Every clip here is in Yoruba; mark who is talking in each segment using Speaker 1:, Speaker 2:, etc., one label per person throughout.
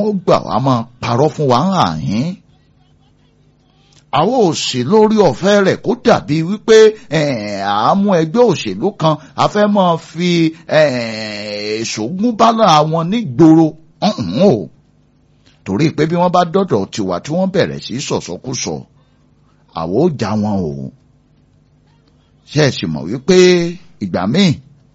Speaker 1: wọ́n gbà wá máa parọ́ fún wa ń hàn yín àwọn òsì lórí ọ̀fẹ́ rẹ̀ kó dàbí wípé àámú ẹgbẹ́ òṣèlú kan a fẹ́ máa fi ṣògùn bálà wọn nígboro o torí pé bí wọ́n bá dọ̀dọ̀ tiwa tí wọ́n bẹ̀rẹ̀ sí sọ̀sọ́kùsọ àwọn ò já wọn o ṣe é sì mọ̀ wípé ìgbà míì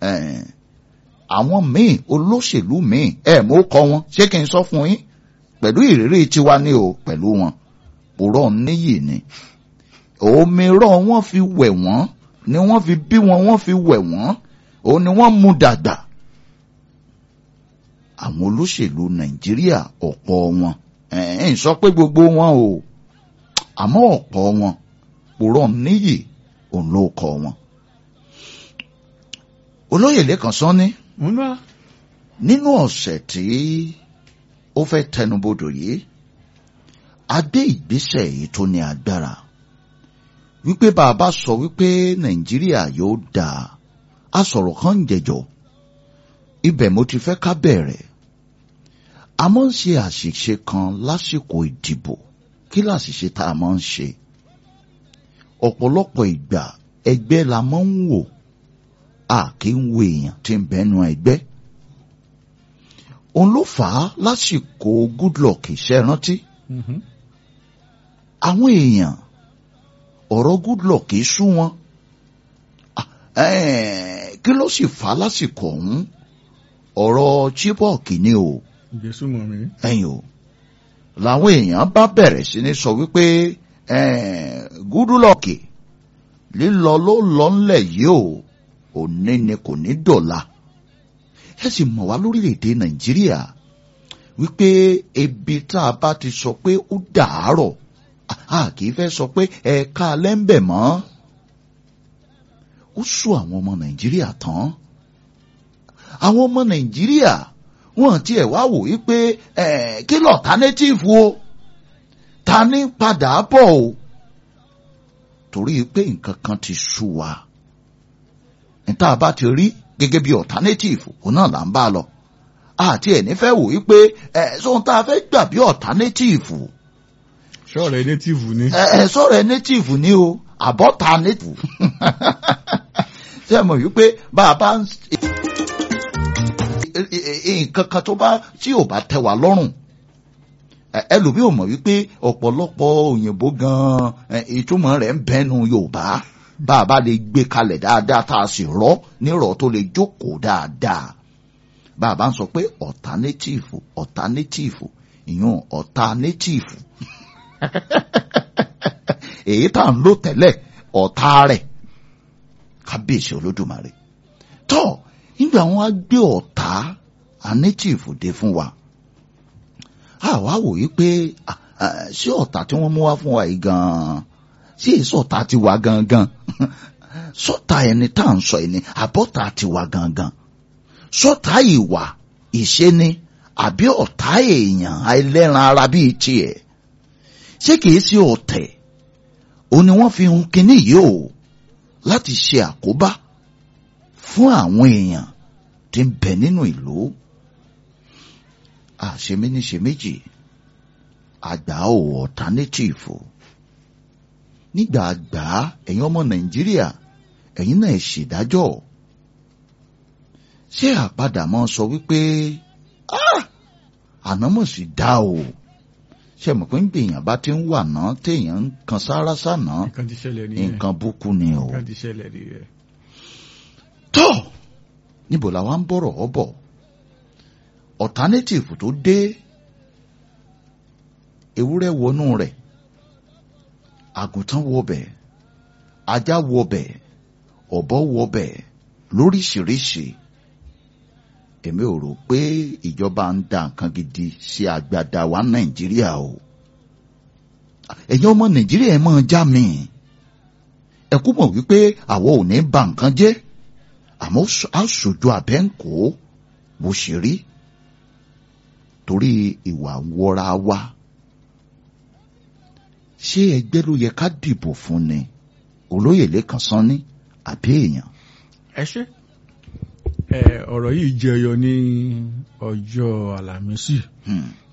Speaker 1: àwọn míì olóṣèlú míì ẹ̀ mú kọ wọn ṣé kí n sọ fún yín pẹ̀lú ìrírí tiwa ní o pẹ̀lú wọn òrọ̀ níyì ni òmíràn wọ́n fi wẹ̀ wọ́n ni wọ́n fi bí wọn wọ́n fi wẹ̀ wọ́n òun ni wọ́n mú dàgbà àwọn olóṣèlú nàìjíríà ọ̀pọ̀ wọn ẹ̀ ń sọ pé gbogbo wọn o àmọ́ ọ̀pọ̀ wọn òrọ̀ níyì òun ló kọ wọn. olóyè lẹ́kàn sọ ní nínú ọ̀sẹ̀ tí ó fẹ́ tẹnubodò yìí adé ìgbésẹ̀ èyí tó ní agbára wípé bàbá sọ wípé nàìjíríà yóò dáa a sọ̀rọ̀ kan ń jẹjọ ibẹ̀ mo ti fẹ́ ká bẹ̀rẹ̀ a máa ń ṣe àṣìṣe kan lásìkò ìdìbò kí làṣìṣe tá a máa ń ṣe ọ̀pọ̀lọpọ̀ ìgbà ẹgbẹ́ la máa ń wò a kì í wo èèyàn tí ń bẹ́nu ẹgbẹ́ òun ló fà á lásìkò goodluck iṣẹ́ rántí àwọn èèyàn ọ̀rọ̀ goodluck kì í sú wọn kí ló sì fà á lásìkò ọ̀hún ọ̀rọ̀ chibok ni o ẹ̀yìn o làwọn èèyàn bá bẹ̀rẹ̀ sí ní sọ wípé goodluck lílọ ló lọ ńlẹ̀ yìí o òní ni kò ní dọ̀la ẹ sì mọ̀ wá lórílẹ̀‐èdè nàìjíríà wípé ebi tá a bá ti sọ pé ó dàárọ̀ a kì í fẹ́ sọ pé ẹ̀ka lẹ́ńbẹ̀ mọ́ ó sún àwọn ọmọ nàìjíríà tán àwọn ọmọ nàìjíríà wọn tiẹ̀ wá wò wípé kí lọ alternative o ta ní padà bọ̀ o torí pé nǹkan kan ti sú wa níta bá ti rí gẹ́gẹ́ bí alternative òun náà là ń bá lọ àti ẹ̀ nífẹ̀ẹ́ wò wípé ẹ̀ sóhun tá a fẹ́ gbà bí alternative.
Speaker 2: sọ̀rọ̀ native ni.
Speaker 1: ẹ ẹ sọ̀rọ̀ native ni o àbọ̀tà native. ṣé ẹ mọ̀ wípé bá a bá nǹkan kan tó bá tí ò bá tẹ́ wa lọ́rùn ẹlòmíì ò mọ̀ wípé ọ̀pọ̀lọpọ̀ òyìnbó gan-an ìtumọ̀ rẹ̀ ń bẹ́nu Yorùbá bá a bá lè gbé kalẹ̀ dáadáa tá a sì rọ́ nírọ̀ tó lè jókòó dáadáa bá a bá ń sọ pé alternative alternative ìyún alternative èyí tá à ń lò tẹ́lẹ̀ ọ̀tá rẹ̀ kábíyèsí olódùmarè tó nígbà wọn á gbé ọ̀tá native dé fún wa àwa wò yí pé ṣé ọ̀tá tí wọ́n mú wá fún wa yìí gan-an ṣé èso ọ̀tá ti wá gangan sọ́tà ẹni tá à ń sọ yìí ni àbọ̀tá ti wá gangan sọ́tà ìwà ìṣeni àbí ọ̀tá èèyàn àìlẹ́ran ara bíi tiẹ̀ ṣé kìí ṣe ọ̀tẹ̀ ó ní wọ́n fi hun kinní yìí o láti ṣe àkóbá fún àwọn èèyàn tí ń bẹ nínú ìlú àṣeméníṣe méjì àgbà ò ọ̀tánétìfù nígbà àgbà ẹ̀yin ọmọ nàìjíríà ẹ̀yin náà ṣèdájọ́ ṣé àpadà mọ́ sọ wípé ànámọ̀ sì dá o ṣe mọ̀ pé ń gbìyàn bá ti ń wà náà téèyàn ń kan sára sànà
Speaker 2: nǹkan ti ṣẹlẹ̀ nìyẹn
Speaker 1: nǹkan búkú ni o.
Speaker 2: nǹkan ti ṣẹlẹ̀ nìyẹn.
Speaker 1: tó níbo làwa ń bọ̀rọ̀ ọ bọ̀ alternative tó dé ewúrẹ́ wọnú rẹ̀ àgùntàn wọbẹ̀ ajá wọbẹ̀ ọ̀bọ wọbẹ̀ lóríṣiríṣi èmi ò rò pé ìjọba ń da nǹkan gidi sí agbada wa nàìjíríà o ẹ̀yin ọmọ nàìjíríà ẹ̀ máa já mi ẹ kú mọ̀ wípé àwọn ò ní ba nǹkan jẹ́ àmọ́ a ṣojú abẹ́ ń kó bó ṣe rí torí ìwà wọra wa ṣé ẹgbẹ́ ló yẹ ká dìbò fún ni olóyè lẹ́kàn sanni àbí èèyàn.
Speaker 2: ẹ ṣe ẹ ọ̀rọ̀ yìí jẹyọ ní ọjọ́ àlàmísì
Speaker 1: Hmm.